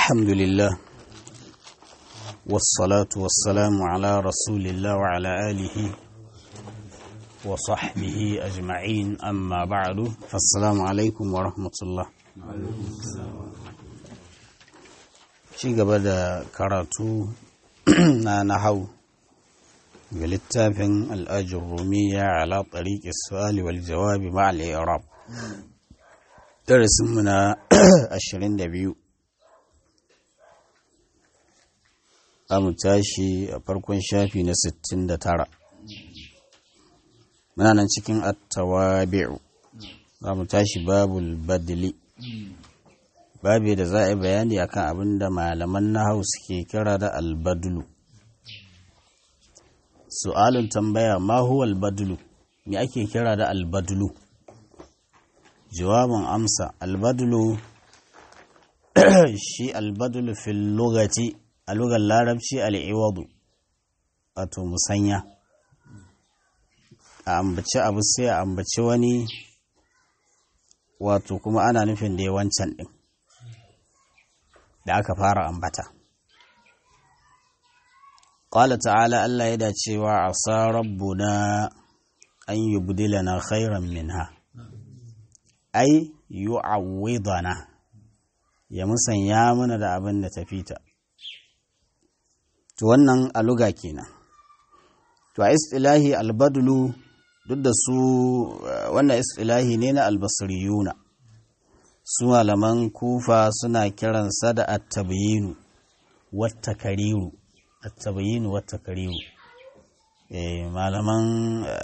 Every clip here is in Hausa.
الحمد لله والصلاة والسلام على رسول الله وعلى آله وصحبه أجمعين أما بعد فالسلام عليكم ورحمة الله ci gaba da karatu na nahau ga littafin al'ajin rumiya ala tsariƙi su'ali wal jawabi ma'al arab darasinmu na 22 za mu tashi a farkon shafi na 69 muna nan cikin attawabi'u za mu tashi babul badli babi da za a yi bayani akan abin da malaman nahau suke kira da albadulu su'alun tambaya ma huwa albadulu me ake kira da albadulu jawabin amsa albadulu shi albadulu fil lugati a lugar larabci al'iwadu wato musanya a ambaci abu sai a ambaci wani wato kuma ana nufin da ya wancan ɗin da aka fara ambata ƙwala ta'ala Allah ya dacewa a sa rabbuna an yi budilana khairan minha ai yu'awwidana ya musanya mana da abin da tafi ta to wannan aluga kenan to a istilahi albadulu duk da su wannan istilahi ne na albasriyuna su malaman kufa suna kiransa da attabayinu wata kariru attabayinu wata kariru malaman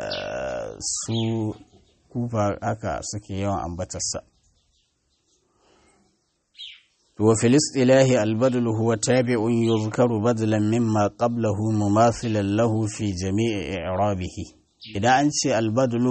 su kufa haka suke yawan ambatarsa وفي الاصطلاح البدل هو تابع يذكر بدلا مما قبله مماثلا له في جميع إعرابه إذا أنت البدل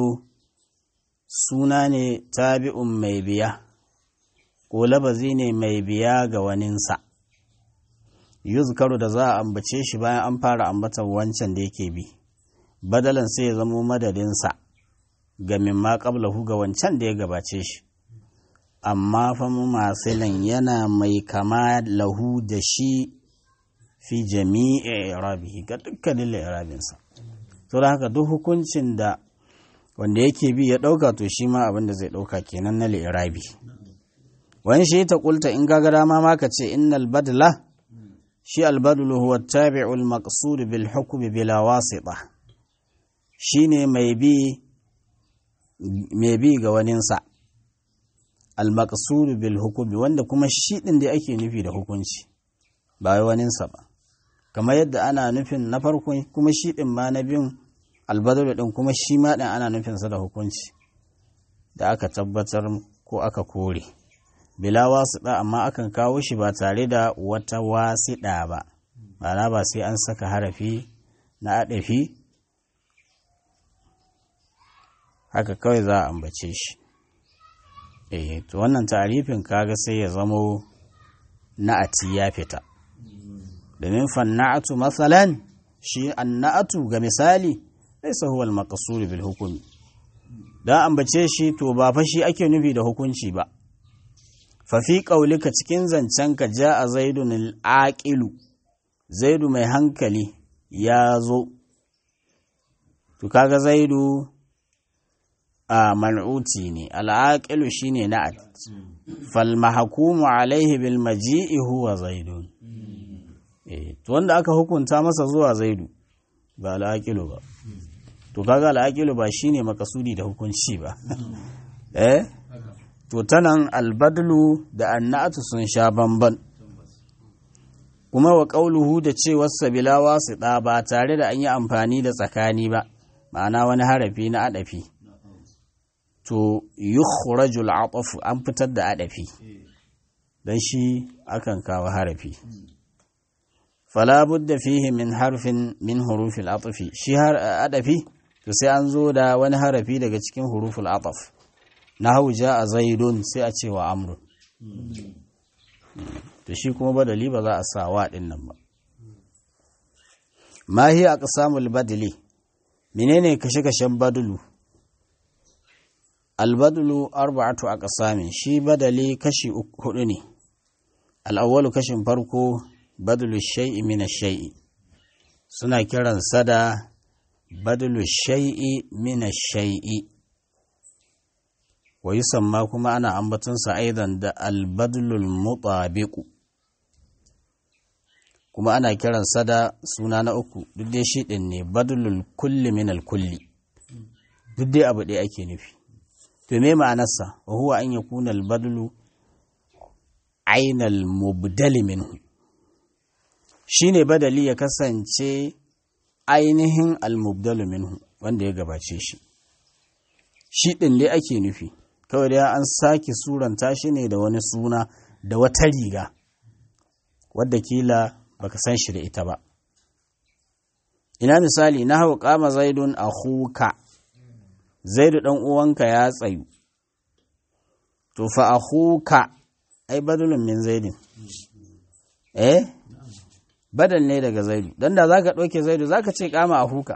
سنان تابع ميبيا ولبزين ميبيا غواننسا yuzkaru da za a ambace shi bayan an fara ambatan wancan da yake bi badalan sai ya zamo madadinsa ga mimma qablahu ga wancan da ya gabace shi amma fa masilan yana mai kama lahu da shi fi jami'i irabihi ga dukkanin irabinsa to da haka duk hukuncin da wanda yake bi ya ɗauka to shi ma abin da zai ɗauka kenan na li'irabi wani shi ta kulta in gaga dama ma ka ce innal badla shi albadlu huwa tabi'u al-maqsud bil hukmi bila wasita shine mai bi mai bi ga waninsa al-maqsud bil hukmi wanda kuma shi din da ake nufi da hukunci ba wai waninsa ba kamar yadda ana nufin na farko kuma shi din ma na biyun albadalu din kuma shi ma din ana nufin sa da hukunci da aka tabbatar ko aka kore bila wasiɗa amma akan kawo shi ba tare da wata wasiɗa ba ma'ana ba sai an saka harafi na aɗafi haka kawai za a ambace shi eh to wannan tarifin kaga sai ya zamo na'ati ya fita domin fanna'atu masalan shi anna'atu ga misali laysa huwa al-maqsud bil hukmi dan ambace shi to ba fa shi ake nufi da hukunci ba fa fi qaulika cikin zancenka ja'a zaidun al-aqilu zaidu mai hankali ya zo to kaga zaidu a mal'uti ne al'aƙilu shi ne na'at falmahakumu alaihi bil maji'i huwa zaidun to wanda aka hukunta masa zuwa zaidu ba al'aƙilu ba to kaga al'aƙilu ba shi ne makasudi da hukunci ba eh to tanan albadlu da annatu sun sha bamban kuma wa ƙauluhu da cewarsa bila wasu ɗa ba tare da an yi amfani da tsakani ba ma'ana wani harafi na adafi to yukhrajul atafu an fitar da adafi dan shi akan kawo harafi fala budda fihi min harfin min hurufil atfi shi har adafi to sai an zo da wani harafi daga cikin huruful ataf nahu a zaidun sai a ce wa amrun to shi kuma badali ba za a sa wa din nan ba ma hiya aqsamul badli menene kashe-kashen badulu albadulu arba'atu aqsamin shi badali kashi hudu ne al'awwalu kashin farko badulu shai'i mina shai'i suna kiran sada badulu shai'i mina shai'i wa yusamma kuma ana ambatunsa aidan da albadulul mutabiqu kuma ana kiran sada suna na uku duk dai shi ɗin ne badulul kulli min kulli duk dai abu ɗaya ake nufi to me ma'anarsa wa huwa an yakuna albadulu ainal mubdali minhu shine badali ya kasance ainihin almubdalu minhu wanda ya gabace shi shi ɗin dai ake nufi kawai dai an sake suranta shi ne da wani suna da wata riga wadda kila baka san shi da ita ba ina misali na hau kama zaidun a huka zaidu ɗan uwanka ya tsayu to fa a huka ai badulun min zaidin eh badal ne daga zaidu don da za ka ɗauke zaidu za ka ce kama a huka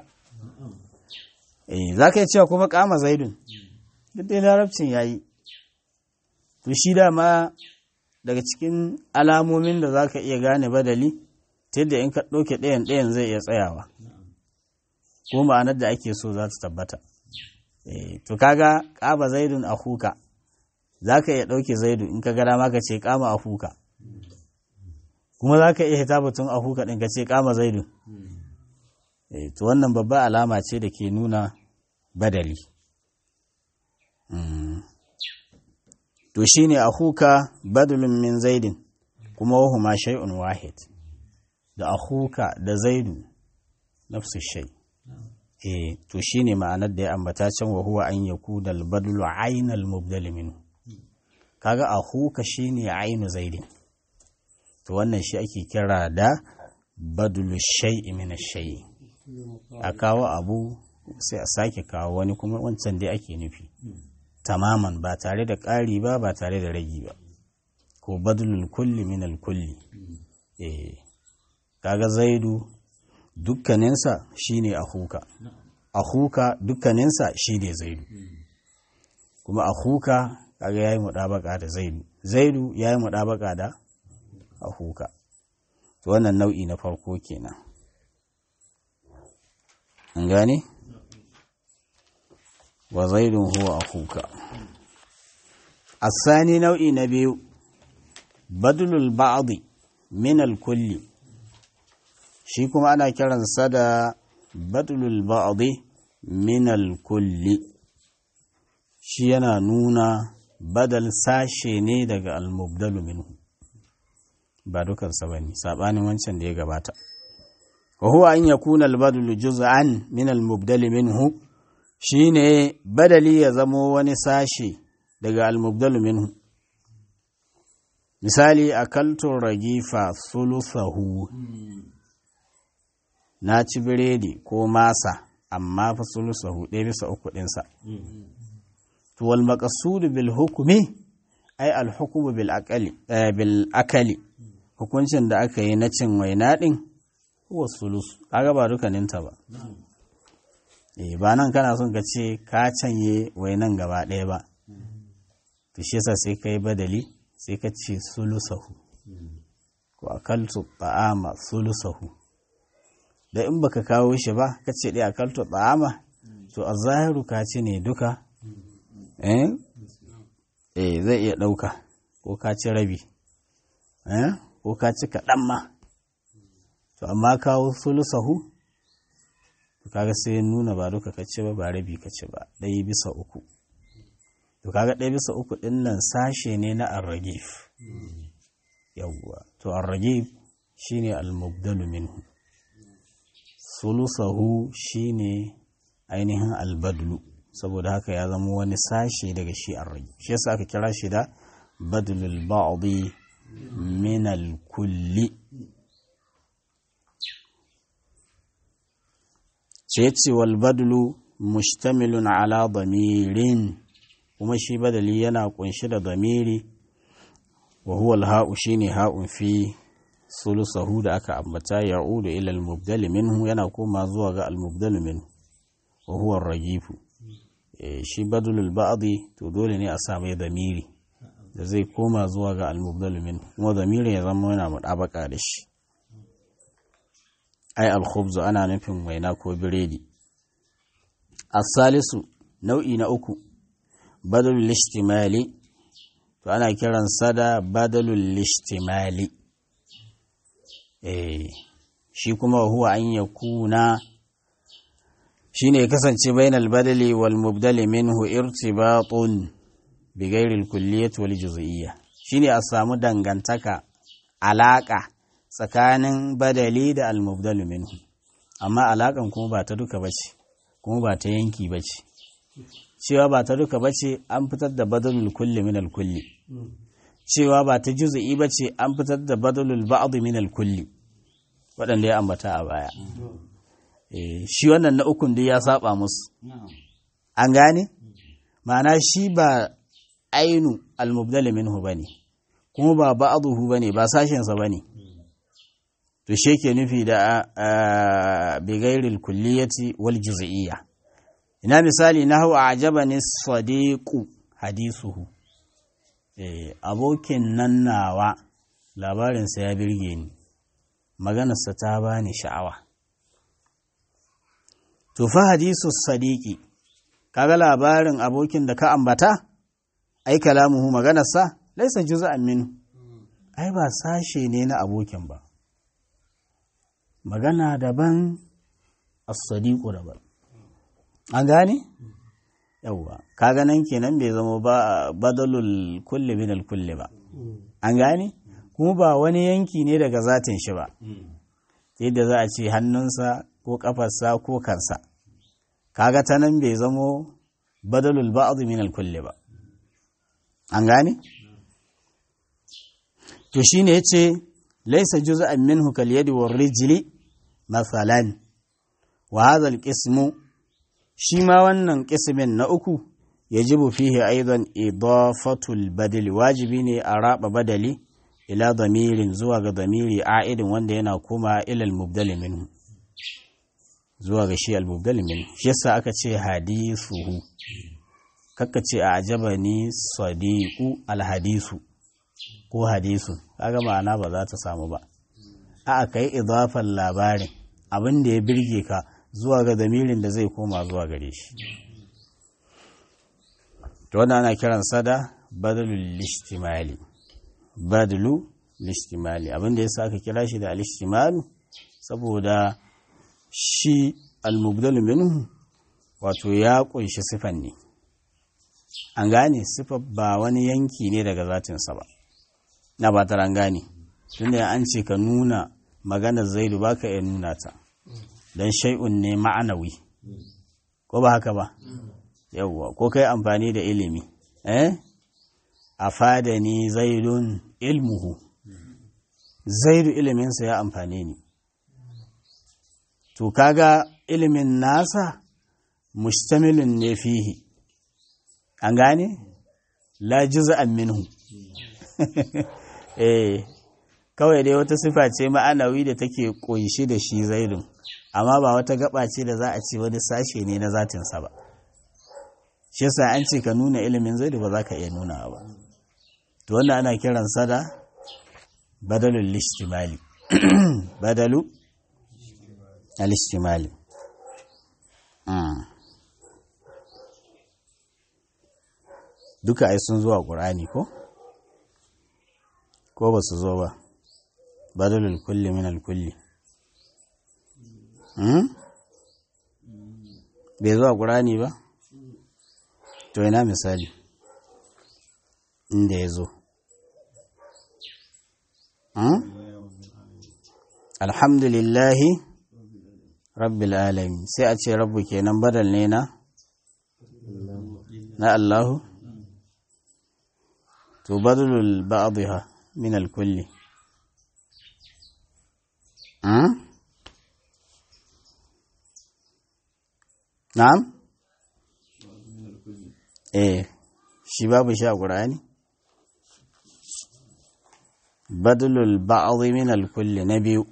eh za ka yi cewa kuma kama zaidun duk dai larabcin ya yi to shi dama daga cikin alamomin da za ka iya gane badali ta yadda in ka ɗauke ɗayan ɗayan zai iya tsayawa ko ma'anar da ake so za ta tabbata to kaga ƙaba zaidun a huka za ka iya ɗauke zaidu in ka gara ma ka ce kama a huka kuma za ka iya hita batun a huka ɗin ka ce kama zaidu to wannan babba alama ce da ke nuna badali to shine a huka badalun min zaidin kuma wahuma shay'un wahid da akhuka da zaidu nafsu shay eh to shine ma'anar da ya ambata can wa huwa an yakuna al-badlu aynal mubdal minhu kaga akhuka shine aynu zaidin to wannan shi ake kira da badlu shay'i min ash-shay a kawo abu sai a sake kawo wani kuma wancan dai ake nufi tamaman ba tare da ƙari ba ba tare da ragi ba ko badlul kulli min al-kulli eh kaga zaidu dukkaninsa shine ahuka ahuka dukkaninsa shine zaidu kuma ahuka kaga yayi mudabaka da zaidu zaidu yayi mudabaka da ahuka to wannan nau'i na farko kenan an gane wa zaidun huwa ahuka الثاني nau'i na biyu badlul ba'di min al-kulli shi kuma ana kiransa da badlul ba'di min al-kulli shi yana nuna badal sashe ne daga al-mubdalu minhu ba dukansa bane sabanin wancan da ya gabata wa huwa an yakuna al-badlu juz'an min al-mubdali minhu shine badali ya zamo wani sashe daga al-mubdalu minhu misali akaltun ragifa sulusahu na ci biredi ko masa amma fa sulusahu ɗaya bisa uku ɗinsa to wal maqsudu bil hukmi ay al hukmu bil aqali bil akali hukuncin da aka yi na cin waina din huwa sulus kaga ba dukaninta ba eh ba nan kana son ka ce ka canye wainan gaba ɗaya ba to shi yasa sai kai badali sai ka ce sulusahu ko akaltu ta'ama sulusahu da in baka kawo shi ba ka ce dai akaltu ta'ama to a zahiru ka ci ne duka eh eh zai iya ɗauka ko ka ci rabi eh ko ka ci kaɗan ma to amma kawo sulusahu to kaga sai nuna ba duka ka ci ba ba rabi ka ci ba ɗaya bisa uku to kaga ɗaya bisa uku ɗin nan sashe ne na arragif yawwa to arragif shine almubdalu minhu sulusahu shine ainihin albadlu saboda haka ya zama wani sashe daga shi arragif shi yasa aka kira shi da badlul ba'di min kulli ce ce wal badlu mustamilun ala damirin kuma shi badali yana kunshi da damiri wa huwa al-ha'u shine ha'un fi sulusahu da aka ambata ya'udu ila al-mubdal minhu yana koma zuwa ga al-mubdal minhu wa huwa ar-rajifu shi badalul ba'di to dole ne a sa mai damiri da zai koma zuwa ga almubdalu min kuma zamirin ya zama yana muɗabaka da shi ai alkhubzu ana nufin waina ko biredi asalisu nau'i na uku badalul ishtimali to ana kiran sada badalul ishtimali eh shi kuma huwa an yakuna shine ya kasance bainal badali wal mubdali minhu irtibatun bi ghairi al kulliyah wal juz'iyya shine a samu dangantaka alaka tsakanin badali da al mubdali minhu amma alakan kuma ba ta duka bace kuma ba ta yanki bace cewa ba ta duka bace an fitar da badalul kulli min al kulli cewa ba ta juz'i bace an fitar da badalul ba'd min al kulli waɗanda ya ambata a baya shi wannan na ukun duk ya saba musu an gane ma'ana shi ba ainu almubdal minhu bane kuma ba ba'dhu bane ba sashensa bane to shi ke nufi da bi ghairil kulliyati wal juz'iyya ina misali na hau ajabani sadiqu hadisuhu eh abokin nan nawa labarinsa ya birge ni maganarsa ta bani sha'awa to fa hadisu sadiki kaga labarin abokin da ka ambata ai kalamuhu maganarsa laisa juz'an minhu ai ba sashe ne na abokin ba magana daban as-sadiqu daban an gane yawwa kaga nan kenan bai zama ba badalul kulli min al-kulli ba an gane kuma ba wani yanki ne daga zatin shi ba yadda za a ce hannunsa ko kafarsa ko kansa kaga ta nan bai zamo badalul ba'd min al-kulli ba an gane to shine yace laysa juz'an minhu kal yadi war rijli masalan wa hadha al-qismu shi ma wannan qismin na uku yajibu fihi aidan idafatul badali wajibi ne a raba badali ila damirin zuwa ga damiri a'idin wanda yana koma ilal mubdali minhu zuwa ga shi al-mubdali minhu shi yasa aka ce hadisuhu kakka ce a ajaba ni sadiqu al-hadisu ko hadisu kaga ma'ana ba za ta samu ba a kai idafan labarin abin da ya birge ka zuwa ga damirin da zai koma zuwa gare shi to wannan ana kiransa da badalul ishtimali badalu lishtimali abinda ya sa aka kira shi da alishtimalu saboda shi almubdalu minhu wato ya kunshi sifan ne an gane sifa ba wani yanki ne daga zatinsa ba na ba ta gane tunda an ce ka nuna maganar zaidu ba ka iya nuna ta don shai'un ne ma'anawi ko ba haka ba yauwa ko kai amfani da ilimi eh afadani zaidun ilmuhu zaidu iliminsa ya amfane ni to kaga ilimin nasa mustamilin ne fihi an gane la juz'an minhu eh kawai dai wata sifa ce ma'anawi da take kunshi da shi zaidun amma ba wata gaba ce da za a ce wani sashe ne na zatinsa ba shi yasa an ce ka nuna ilimin zaidu ba za ka iya nuna ba to wannan ana kiransa da badalul lishtimali badalu al-ishtimali duka ai sun zuwa ƙur'ani ko ko ba su zo ba badalul kulli min al-kulli bai zuwa ƙur'ani ba to ina misali inda ya zo alhamdulillahi rabbil alamin sai a ce rabbu kenan badal ne na na Allahu to badalul ba'dha min al-kulli na'am eh shi babu shi a ƙur'ani badalul ba'dhi min al-kulli na biyu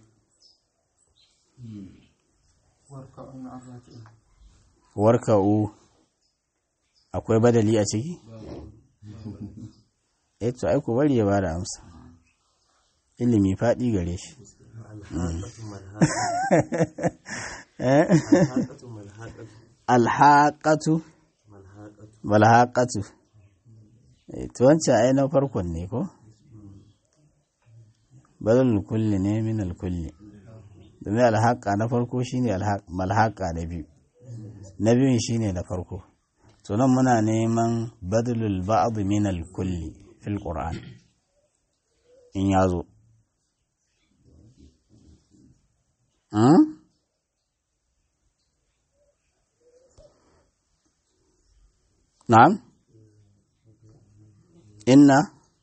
warka'u akwai badali a ciki eh to ai ku bari ya bada amsa ilimi faɗi gare shi alhaƙatu malhaƙatu to wancan ai na farkon ne ko badal kulli ne min alkulli domin alhaƙa na farko shine malhaƙa na biyu na biyun shine na farko to nan muna neman badalul ba'd min alkulli fil qur'an in ya zo na'am inna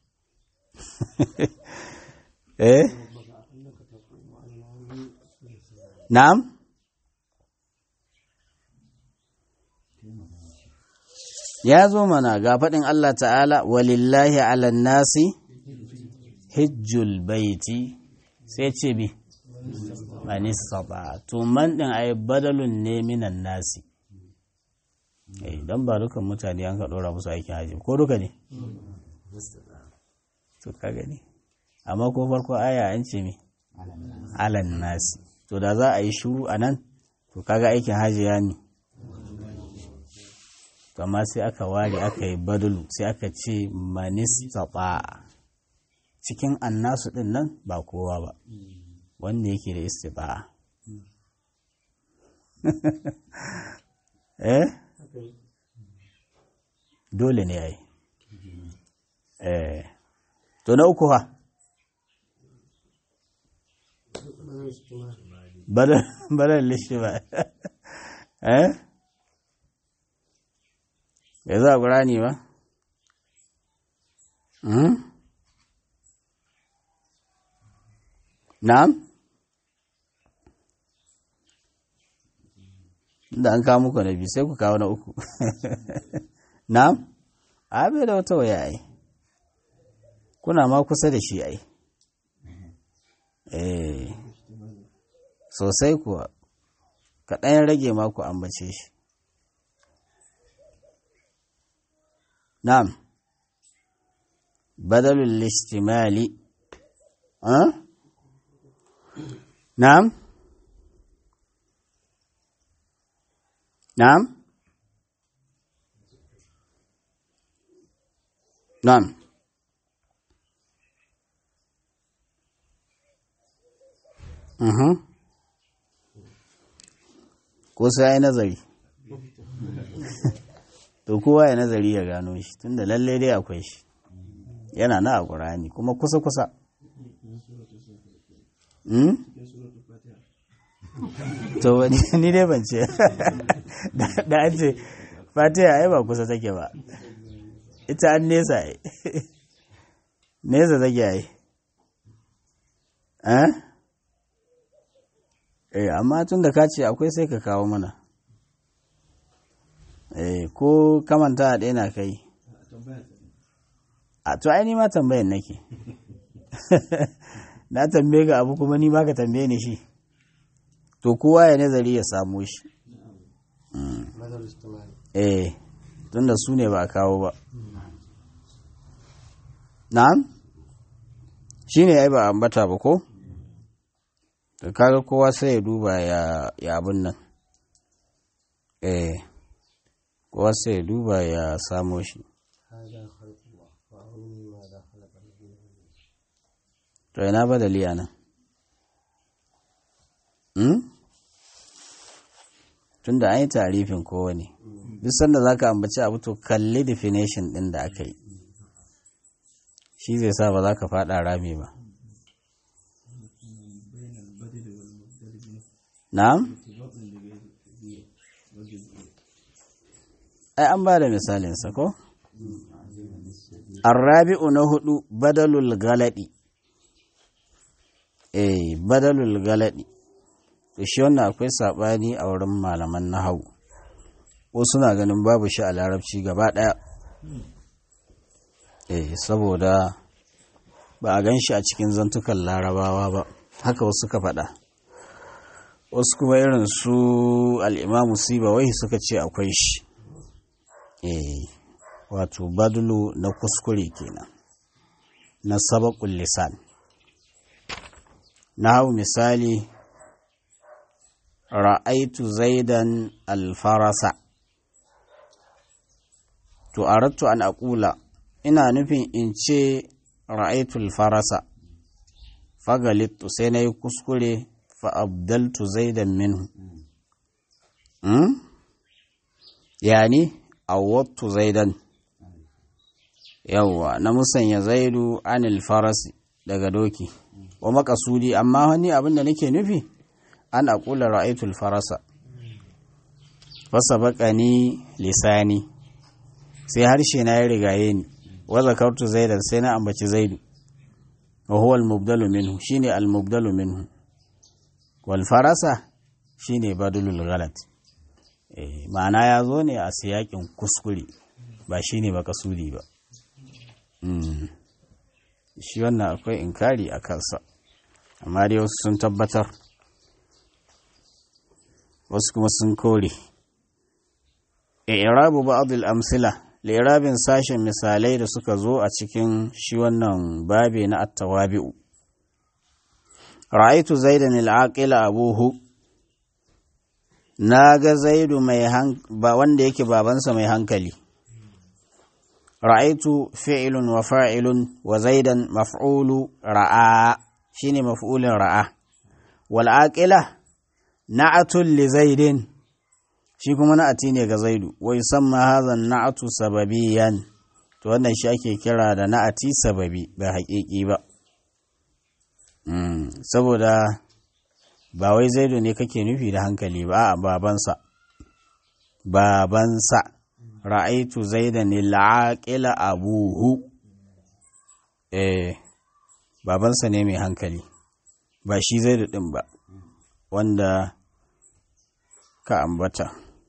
eh na'am ya zo mana ga faɗin Allah ta'ala walillahi ala nasi hijjul baiti sai ce bi mani saba to man ɗin ai badalun ne minan nasi don ba dukan mutane an ka ɗora musu aikin haji ko duka ne to ka gani amma ko farko aya an ce mi alan nasi to da za a yi shuru a nan to kaga aikin haji ya mi to amma sai aka ware aka yi badalu sai aka ce manistata cikin annasu din nan ba kowa ba wanda yake da istita'a eh dole ne yayi eh to na uku ha badal lishi ba eh bai za a ƙurani ba? Na'am? Da an kawo muku na biyu sai ku kawo na uku. Na'am? A bai da wata waya ai. Kuna ma kusa da shi ai. Eh, sosai kuwa, kaɗan rage maku ambace shi. نعم بدل الاشتمال أه؟ نعم نعم نعم أها ko sai ai nazari to kowa ya nazari ya gano shi tunda lalle dai akwai shi yana na a ƙurani kuma kusa-kusa to wani ni dai ban ce da an ce fatiha ai ba kusa take ba ita an nesa ai nesa take ai eh amma tun da ka ce akwai sai ka kawo mana eh ko kamanta a ɗaya na kai a to ai ni ma tambayan nake na tambaye ga abu kuma ni ma ka tambaye ni shi to kowa ya nazari ya samu shi eh tunda su ne ba a kawo ba na'am shi ne ai ba ambata ba ko da kaga kowa sai ya duba ya abin nan eh kowa sai ya duba ya samo shi to ina ba da liya nan tun da an yi tarifin kowane duk sanda za ka ambaci abu to kalli definition ɗin da aka yi shi zai sa ba za ka faɗa rami ba na'am ai an ba da misalinsa ko arrabi'u na hudu badalul galadi eh badalul galadi to shi wannan akwai sabani a wurin malaman nahawu ko suna ganin babu shi a larabci gaba daya eh saboda ba a gan shi a cikin zantukan larabawa ba haka wasu suka faɗa wasu kuma irin su al'imamu sibawai suka ce akwai shi eh wato badulu na kuskure kenan na sabakul lisan na hau misali ra'aitu zaidan alfarasa to arattu an aqula ina nufin in ce ra'aitu alfarasa fagalittu sai na yi kuskure fa'abdaltu zaidan minhu hmm? yani awwattu zaidan yawwa na musanya zaidu anil farasi daga doki wa makasudi amma wani abin da nake nufi an aqula ra'aytul farasa fasa ni lisani sai harshe na ya rigaye ni wa zakartu zaidan sai na ambaci zaidu wa huwa al-mubdalu minhu shine al-mubdalu minhu wal farasa shine badulul ghalat eh ma'ana ya zo ne a siyakin kuskure ba shine makasudi ba shi wannan akwai inkari a kansa amma dai wasu sun tabbatar wasu kuma sun kore irabu ba'd al-amsila lirabin sashen misalai da suka zo a cikin shi wannan babe na at-tawabi'u ra'aitu zaidan al-aqila abuhu naga zaidu mai ba wanda yake babansa mai hankali ra'aitu fi'ilun wa fa'ilun wa zaidan maf'ulu ra'a shine maf'ulin ra'a wal aqila na'atul li zaidin shi kuma na'ati ne ga zaidu wa yusamma hadha na'atu sababiyan to wannan shi ake kira da na'ati sababi ba haƙiƙi ba saboda ba wai zaidu ne kake nufi da hankali ba a babansa babansa ra'aitu zaidan al'aqila abuhu eh babansa ne mai hankali ba shi zaidu din ba wanda ka ambata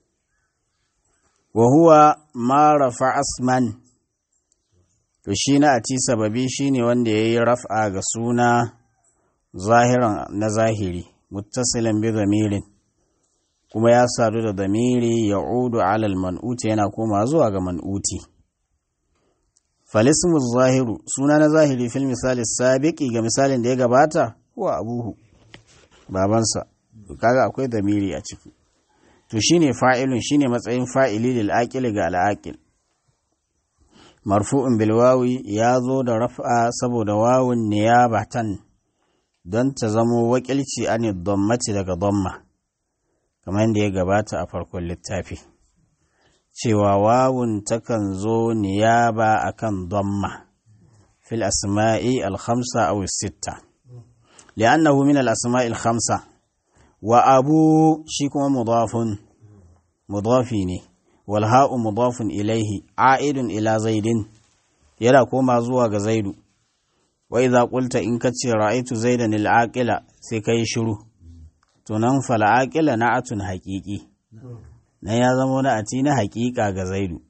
wa huwa ma rafa asman to shi na ati sababi shine wanda yayi raf'a ga suna zahiran na zahiri muttasilan bi zamirin kuma ya sadu da damiri ya udu alal man'uti yana koma zuwa ga man'uti falismu zahiru suna na zahiri fil misali sabiki ga misalin da ya gabata huwa abuhu babansa kaga akwai damiri a ciki to shine fa'ilun shine matsayin fa'ili lil aqil ga al aqil marfu'un bil wawi ya zo da raf'a saboda wawun niyabatan don ta zamo wakilci an dhammati daga dhamma kamar yadda ya gabata a farkon littafi cewa wawun takan zo niyaba akan dhamma fil asma'i al khamsa aw sitta li'annahu min al asma'i al khamsa wa abu shi kuma mudafun mudafi ne wal ha'u mudafun ilaihi a'idun ila zaidin yana koma zuwa ga zaidu wa idza qulta in kace ra'aitu zaidan al aqila sai kai shiru to nan fal aqila na'atun haqiqi nan ya zama na'ati na haqiqa ga zaidu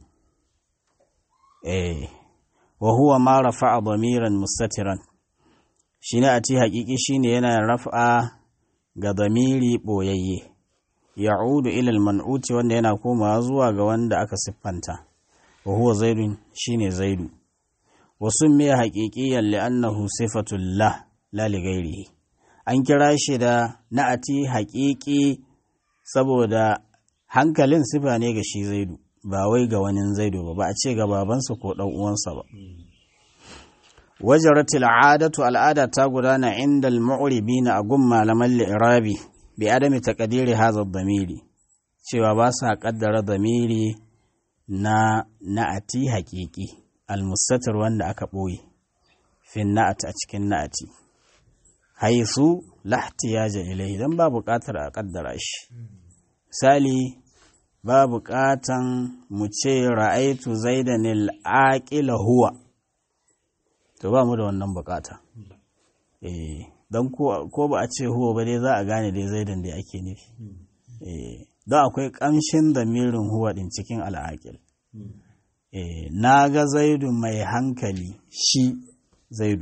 eh wa huwa ma rafa'a damiran mustatiran shi na'ati haqiqi shine yana raf'a ga damiri ɓoyayye ya'udu ilal man'uti wanda yana komawa zuwa ga wanda aka siffanta wa huwa zaidun shine zaidu wa summiya haqiqiyan li'annahu sifatul la la li ghairihi an kira shi da na'ati haqiqi saboda hankalin sifa ne ga shi zaidu ba wai ga wani zaidu ba ba a ce ga babansa ko dan uwansa ba wajarat al'adatu al'ada ta gudana inda al-mu'ribina a gun malaman li'irabi bi adami taqdiri hadha ad-damiri cewa ba sa kaddara damiri na na'ati haqiqi al-mustatir wanda aka boye fi na'at a cikin na'ati haisu lahtiyaja ilayhi dan ba buƙatar a kaddara shi misali ba buƙatan mu ce ra'aitu zaidan al-aqila huwa to ba mu da wannan bukata eh don ko ba a ce huwa ba dai za a gane dai zaidan da ake nufi eh don akwai kamshin damirin huwa din cikin al'aqil eh na ga zaidu mai hankali shi zaidu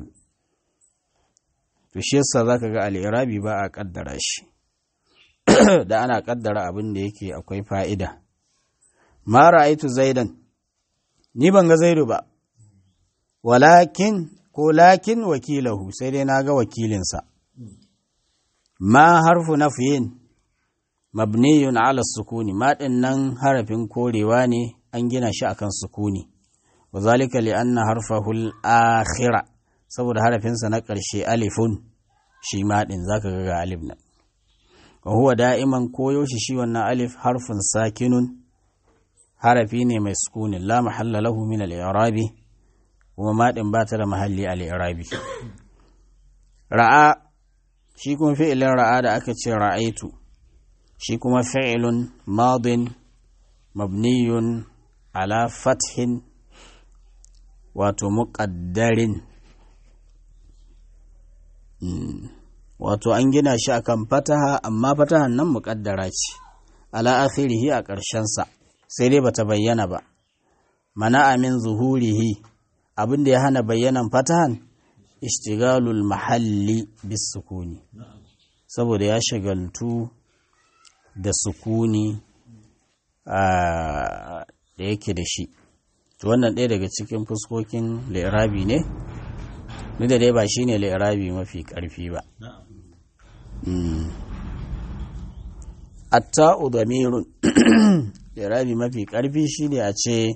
to shi yasa zaka ga al'irabi ba a kaddara shi da ana kaddara abin da yake akwai fa'ida ma ra'aitu zaidan ni ban ga zaidu ba walakin ko lakin wakilahu sai dai na ga wakilinsa ma harfu nafiyin mabniyun ala sukuni ma nan harafin korewa ne an gina shi akan sukuni wa zalika li anna harfahu al-akhira saboda harafinsa na ƙarshe alifun shi ma din zaka ga alif nan wa huwa da'iman koyaushe shi wannan alif harfin sakinun harafi ne mai sukunin la mahalla lahu min al-i'rabi kuma ma din ba ta da mahalli al-i'rabi ra'a shi kuma fi'ilin ra'a da aka ce ra'aitu shi kuma fi'ilun madin mabniyun ala fathin wato muƙaddarin wato an gina shi akan fataha amma fatahan nan muƙaddara ce ala akhirihi a ƙarshensa sai dai bata bayyana ba mana amin zuhurihi abin da ya hana bayyanan fatahan ishtigalul mahalli bis sukuni saboda ya shagaltu da sukuni da yake da shi to wannan ɗaya daga cikin fuskokin li'irabi ne duk da dai ba shine li'irabi mafi ƙarfi ba atta'u damirun li'irabi mafi ƙarfi shine a ce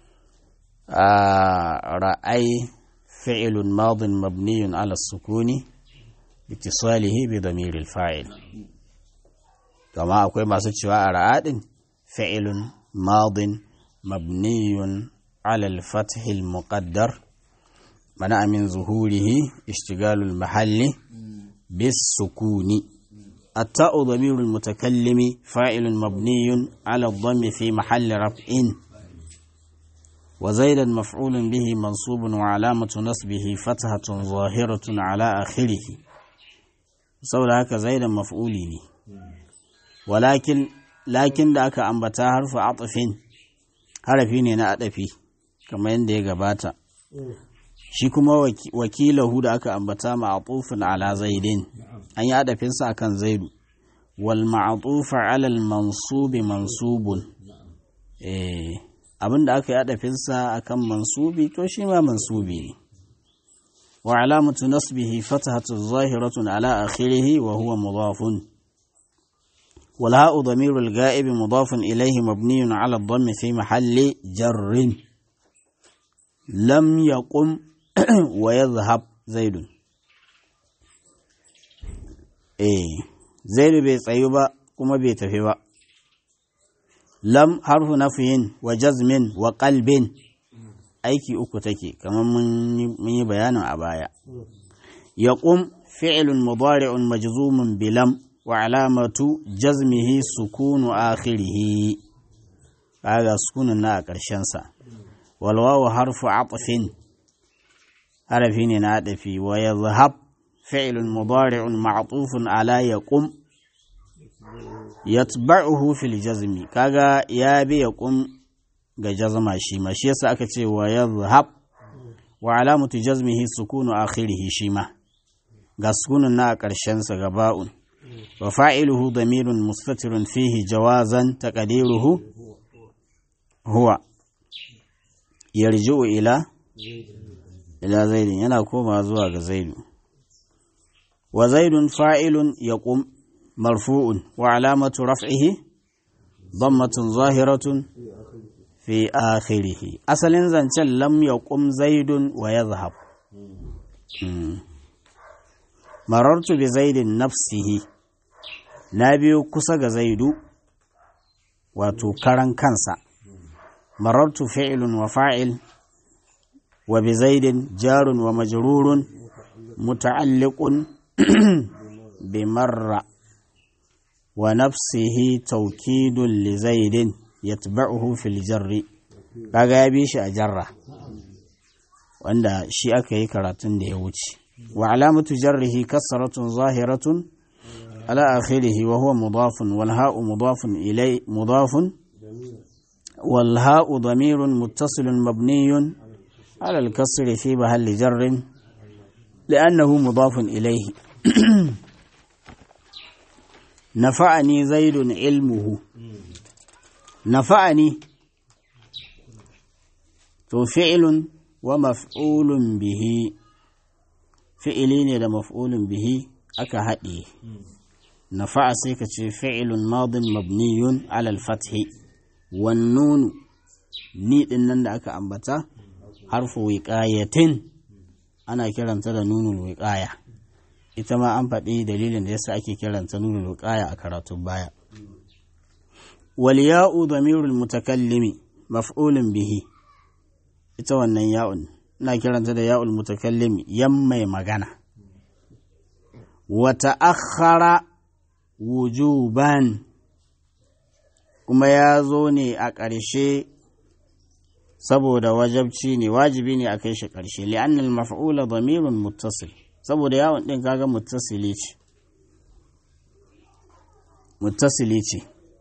ra'ai fi'ilun madin mabniyun ala sukuni اتصاله بضمير الفاعل كما أقول ما سوى أرعاد فعل ماض مبني على الفتح المقدر منع من ظهوره اشتغال المحل بالسكون التاء ضمير المتكلم فاعل مبني على الضم في محل رفع وزيدا مفعول به منصوب وعلامة نصبه فتحة ظاهرة على آخره saboda haka zaidan maf'uli ne walakin lakin da aka ambata harfu atafin harafi ne na adafi kamar yadda ya gabata shi kuma wakilahu da aka ambata ma'atufin ala zaidin an yi adafinsa akan zaidu wal ma'atufa ala mansubi mansubun eh abinda aka yi adafinsa akan mansubi to shi ma mansubi ne وعلامة نصبه فتحة ظاهرة على آخره وهو مضاف والهاء ضمير الغائب مضاف إليه مبني على الضم في محل جر لم يقم ويذهب زيد إيه زيد بيت أيوبا كما بيت فيبا لم حرف نفي وجزم وقلب aiki uku take kamar mun yi bayanin a baya ya ƙum fi'ilun mudari'un majzumun bilam wa alamatu jazmihi sukunu akhirihi kaga sukunun na a ƙarshensa walwawa harfu atfin harafi ne na adafi wa yadhhab fi'ilun mudari'un ma'tufun ala yaqum yatba'uhu fil jazmi kaga ya bi yaqum ga jazma shi ma shi yasa aka ce wa yadhhab wa alamatu jazmihi sukunu akhirih shi ma ga sukunun na a ƙarshen sa gaba'un wa fa'iluhu damirun mustatirun fihi jawazan taqdiruhu huwa yarji'u ila ila zaidin yana koma zuwa ga zaidu wa zaidun fa'ilun yaqum marfu'un wa alamatu raf'ihi ضمة ظاهرة fi akhirihi asalin zancen lam ya ƙum zaidun wa ya zahab marartu bi zaidin nafsihi na biyo kusa ga zaidu wato karan kansa marartu fi'ilun wa fa'il wa bi zaidin jarun wa majrurun muta'alliqun bi marra wa nafsihi taukidun li zaidin yatba'uhu fil jarri kaga ya bi shi a jarra wanda shi aka yi karatun da ya wuce wa alamatu jarrihi kasratun zahiratun ala akhirih wa huwa mudafun wal ha'u mudafun ilay mudafun wal ha'u damirun muttasilun mabniyun ala al kasri fi mahalli jarrin لأنه مضاف إليه نفعني زيد علمه نفعني تو فعل ومفعول به fi'ili ne da maf'ulun bihi aka haɗe nafa'a sai ka ce fi'ilun madin mabniyun alal fathi wan nunu ni din nan da aka ambata harfu wiqayatin ana kiranta da nunul wiqaya ita ma an faɗi dalilin da yasa ake kiranta nunul wiqaya a karatun baya wal ya'u damirul mutakallimi maf'ulun bihi ita wannan ya'un ina kiranta da ya'ul mutakallimi yan mai magana wa ta'akhkhara wujuban kuma ya zo ne a ƙarshe saboda wajabci ne wajibi ne a kai shi ƙarshe li'annal maf'ula damirun muttasil saboda yawon ɗin kaga muttasili ce muttasili ce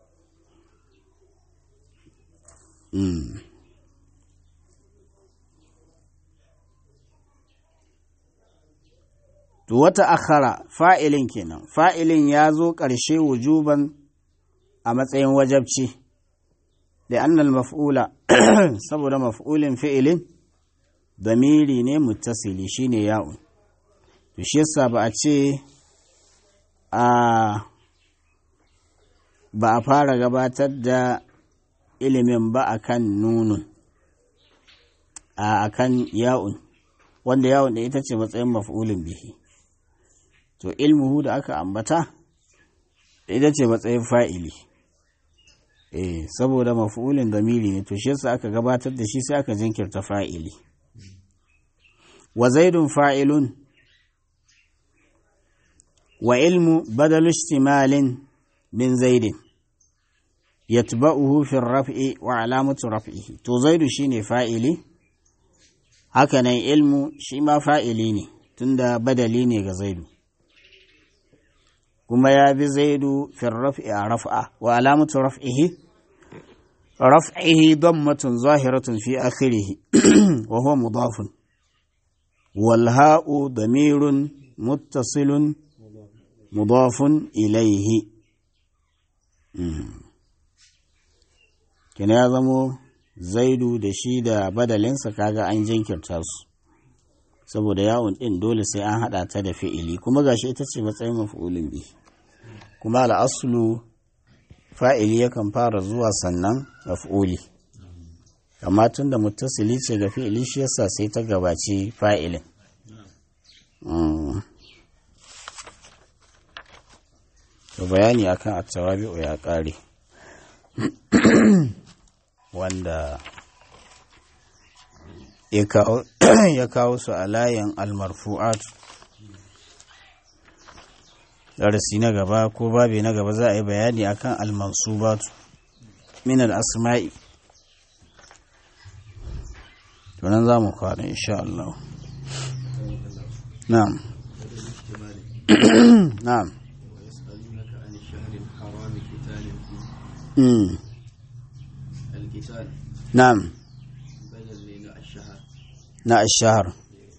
to wata akhara fa'ilin kenan fa'ilin ya zo ƙarshe wujuban a matsayin wajabci da annal maf'ula saboda maf'ulin fi'ilin damiri ne muttasili shine ya'un to shi yasa ba a ce a ba a fara gabatar da ilimin ba akan nunun a akan ya'un wanda yawon da ita ce matsayin maf'ulin bihi to ilmuhu da aka ambata ita ce matsayin fa'ili eh saboda maf'ulin damiri ne to shi yasa aka gabatar da shi sai aka jinkirta fa'ili wa zaidun fa'ilun wa ilmu badalu ishtimalin min zaidin yatba'uhu fi raf'i wa alamatu raf'ihi to zaidu shine fa'ili haka nan ilmu shi ma fa'ili ne tunda badali ne ga zaidu kuma ya bi zaidu fi raf'i a raf'a wa alamatu raf'ihi raf'ihi dammatun zahiratun fi akhirih wa huwa mudafun wal ha'u damirun muttasilun mudafun ilayhi kina ya zamo zaidu da shi da badalinsa kaga an jinkirta su saboda yawon ɗin dole sai an haɗa ta da fi'ili kuma gashi ita ce matsayin maf'ulin bi kuma al'asulu fa'ili yakan fara zuwa sannan maf'uli amma tun da mutasili ce ga fi'ili shi yasa sai ta gabaci fa'ilin to bayani akan attawabi'u ya ƙare wanda ya kawo su a layin almarfu'at darasi na gaba ko babi na gaba za a yi bayani akan almansubatu min al-asma'i tunan za mu kwana insha Allah na'am na'am na'am na الشهر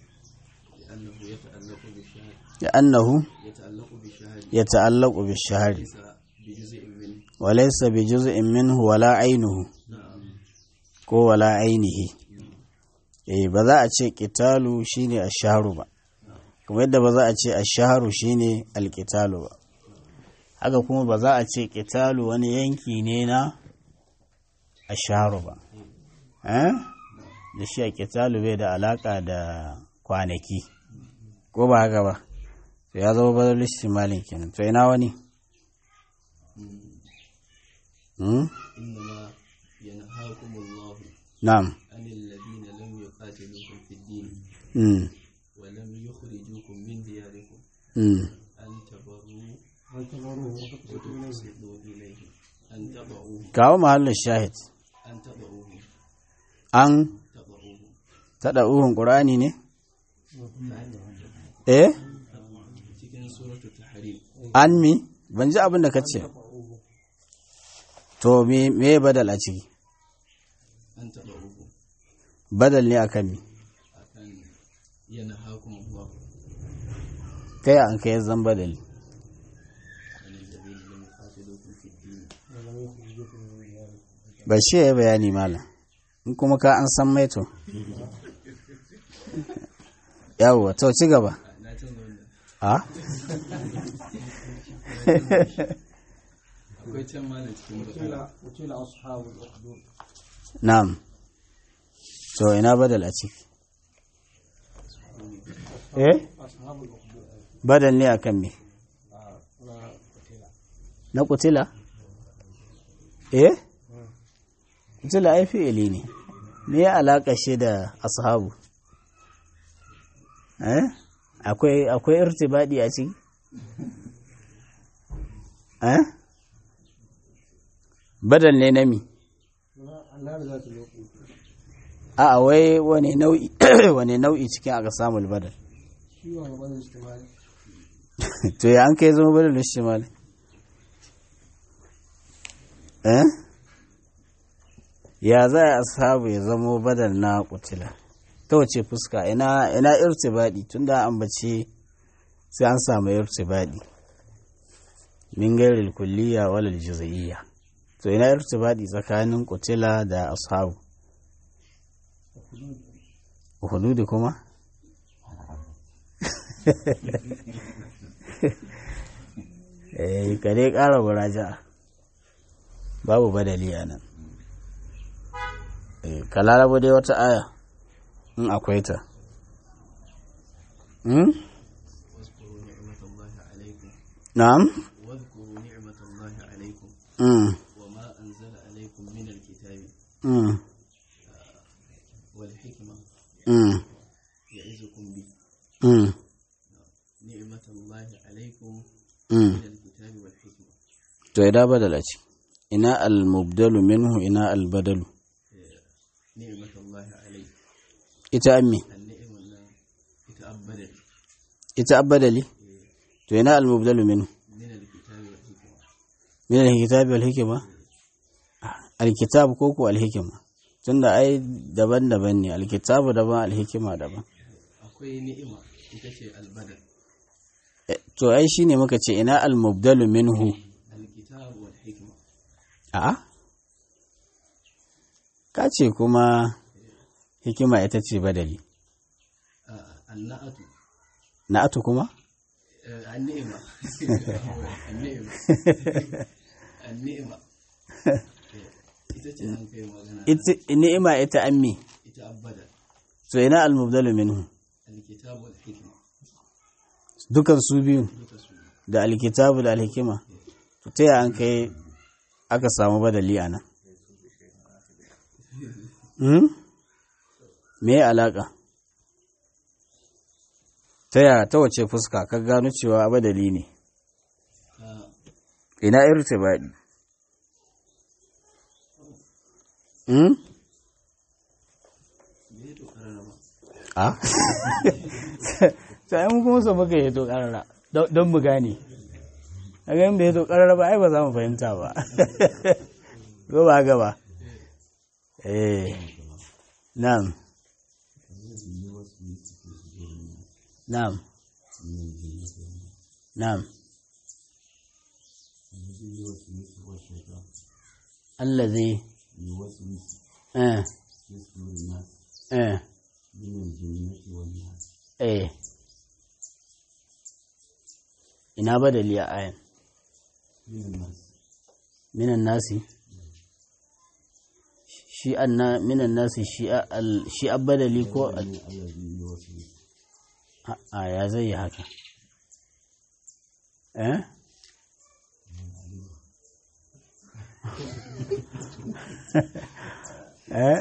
لأنه يتعلق بالشهر وليس بجزء منه ولا عينه ko wala ainihi eh ba za a ce ƙitalu shine asharu ba kuma yadda ba za a ce asharu shine alƙitalu ba haka kuma ba za a ce ƙitalu wani yanki ne na asharu ba eh da shi a ƙitalu bai da alaƙa da kwanaki ko ba haka ba to ya zama bazar listimalin kenan to ina wani na'am ولم يخرجوكم من دياركم أن تبروا وتقسطوا إليه أن تضعوه kawo mahallin shahid أن تضعوه an تضعوه taɗa uhun ƙur'ani ne? eh cikin suratul tahrim an mi ban ji abin da ka ce to me me badal a ciki an tada'uhu badal ne akan mi akan yanhakum Allah kai an kai zan badali an alladhina lam yuqatilukum fid din ba shi ya yi bayani malam in kuma ka an san maito yawwa to ci gaba na a akwai can ma da cikin bakara وكيل أصحاب الأخدود na'am to ina badal a ciki eh أصحاب الأخدود badal ne akan me لا وكيل na kutila eh kutila ai fi'ili ne me ya alaka shi da ashabu eh akwai akwai irtibadi a ciki eh badal ne na mi النار ذات الوقود a wai wane nau'i wane nau'i cikin aka samu badal شيء وأنا بدل اجتماعي to ya an kai zama badal shimal eh ya za a ashabu ya zama badal na kutila ta wace fuska ina ina irtibadi tunda an bace sai an samu irtibadi min gairil kulliya wal juz'iyya to ina irtibadi tsakanin kutila da ashabu hududi kuma eh ka dai ƙara muraja'a babu badali a nan eh ka larabo dai wata aya in akwai ta hmm? واذكروا نعمة الله عليكم na'am واذكروا نعمة الله عليكم mm. وما أنزل عليكم من الكتاب Mm. والحكمة Mm. يعظكم به Mm. نعمة الله عليكم Mm. من الكتاب والحكمة to ida badala ce ina al-mubdalu minhu ina al-badalu نعمة الله عليك ita ammi النعمة الله يتأبد ita abadali to ina al-mubdalu minhu من الكتاب والحكمة min al-kitabi wal hikma al-kitab ko ko al-hikma tunda ai daban-daban ne al-kitabu daban al-hikma daban akwai ni'ima ita ce albadal Eh, to ai shine muka ce ina al-mubdalu minhu alkitab wal hikma a'a ka ce kuma hikima ita ce badali annatu na'atu kuma النعمة النعمة النعمة ita ce an kai magana Iti- ni'ima ita ammi ita abada to ina al-mubdalu minhu alkitab wal hikma dukan su biyu duka su da alkitabu da alhikima to ta yaya an kai aka samu badali a nan Hmm? me ya alaka ta yaya ta wace fuska ka gano cewa badali ne ka ina irtibadi hmm? me to karara ba a sai mun kuma so muka yi to karara don don mu gane a ganin da ya to karara ba ai ba za mu fahimta ba ko ba ga ba eh na'am na'am na'am allazi eh eh eh ina badali a ayan minan nasi shi anna minan nasi shi a- al- shi abadali ko al- a a, ya zai yi haka eh eh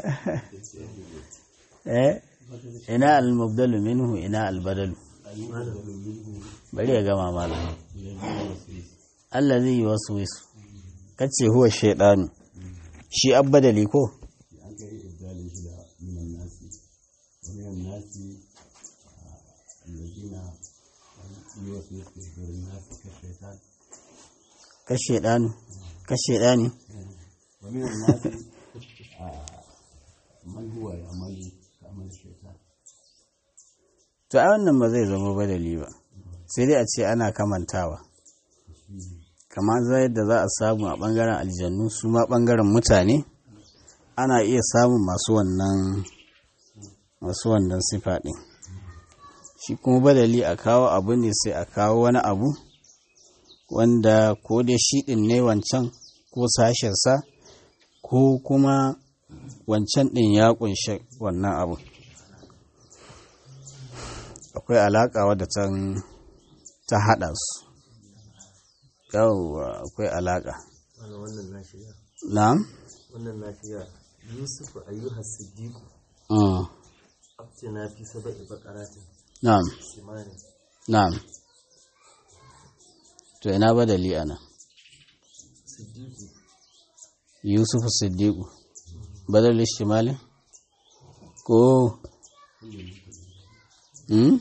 eh ina al-mubdalu minhu ina al-badalu bari ya gama malam allazi yuwaswisu kace huwa shaydanu shi abbadali ko ka shaydanu ka shaydani ومن الناس آه، من هو يعمل كعمل الشيطان to ai wannan ba zai zama badali ba sai dai a ce ana kamantawa kamar zai da za a samu a bangaren aljannu su ma bangaren mutane ana iya samun masu wannan masu wannan sifa ɗin shi kuma badali a kawo abu ne sai a kawo wani abu wanda ko dai shi ɗin ne wancan ko sashensa ko kuma wancan ɗin ya ƙunshi wannan abu akwai alaƙa wadda ta haɗa su yawwa akwai alaƙa wannan na shiga na'am wannan na shiga yusuf ayyuha siddiq Mm. abtina fi saba'i baqaratin na'am simani na'am to ina badali ana siddiqi yusuf siddiqu badal shimali ko hmm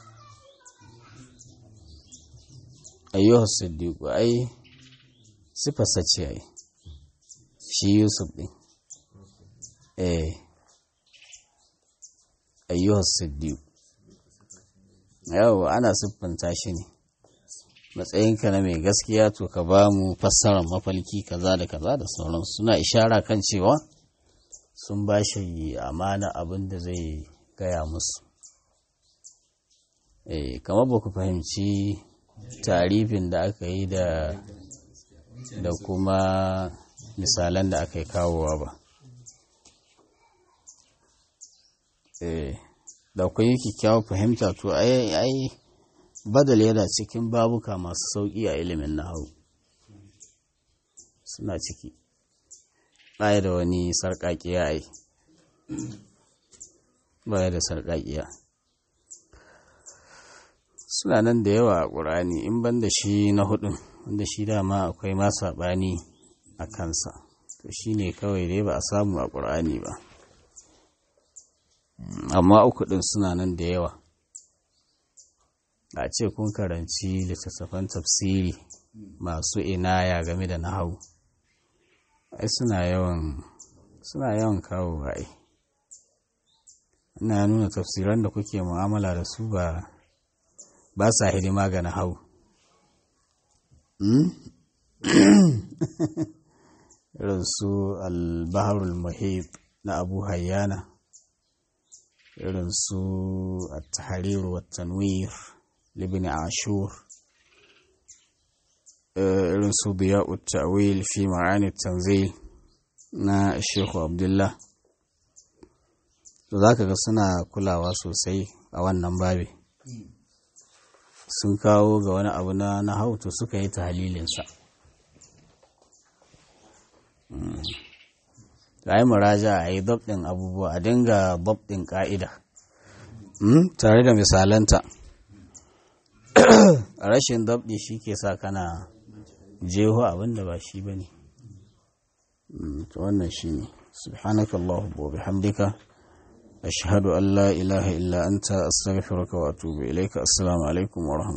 ayyuhu siddiqu ai sifarsa ce ai shi yusuf din eh ayyuhu siddiqu yawa ana siffanta shi ne matsayinka na mai gaskiya to ka ba mu fassarar mafalki kaza da kaza da sauransu suna ishara kan cewa sun ba shi amana abin da zai gaya musu eh kamar ba ku fahimci tarifin da aka yi da da kuma misalan da aka yi kawowa ba eh da ku yi kyakkyawar fahimta to ai ai badal yana cikin babuka masu sauƙi a ilimin nahawu suna ciki baya da wani sarƙaƙiya ai baya da sarƙaƙiya suna nan da yawa a ƙur'ani in ban da shi na hudun wanda shi dama akwai ma saɓani a kansa to shi ne kawai dai ba a samu a ƙur'ani ba amma uku ɗin suna nan da yawa a ce kun karanci littattafan tafsiri masu inaya game da nahawu ai suna yawan suna yawan kawo ai ina nuna tafsiran da kuke mu'amala da su ba ba sa hidima ga nahawu irin su al-baharul muhit na abu hayyana irin su at-tahrir wa tanwir libni ashur irin su biya'ut ta'wil fi ma'ani tanzil na shehu abdullah to zaka ga suna kulawa sosai a wannan babi sun kawo ga wani abu na na to suka yi tahlilinsa a yi muraja a yi ɗin abubuwa a dinga ɗin ƙa'ida tare da misalanta rashin dabdi shi ke sa kana jeho abin da ba shi ba ne wannan shi ne subhanakallahu wa bihamdika ashhadu an la ilaha illa anta astaghfiruka wa atubu ilaika assalamu alaikum wa